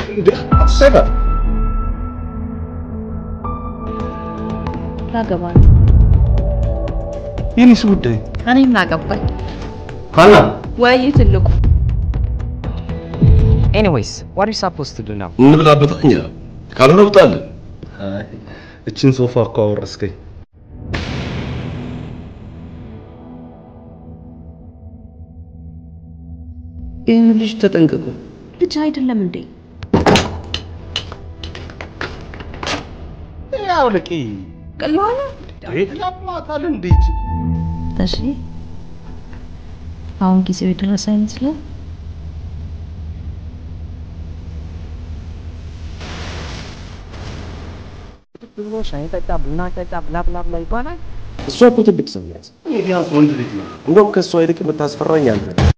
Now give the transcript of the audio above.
እንዴ አትሰጋ ላገባ ነው። የኔስ ጉዳይ እኔም ላገባኝ ሀና ወይ ትልቁ Anyways, what are you supposed to do now? እንብላበት እኛ ካልሆነ ውጣለን። እችን ሶፋ እኮ አወረስከኝ። ይህን ልጅ ተጠንቀቁ። ልጅ አይደለም እንዴ? ያውልቂ ቀላል ያማታል እንዴት እሺ፣ አሁን ጊዜው የደረሰ አይመስልም? ብሎ ሻይ ጠጣ፣ ቡና ጠጣ፣ ብላ ብላ ብላ ይባላል። እሷ እኮ ትልቅ ሰው ናት። ቢያንስ ወንድ ልጅ ነው። እንደውም ከእሷ ይልቅ የምታስፈራኝ አንተ ነህ።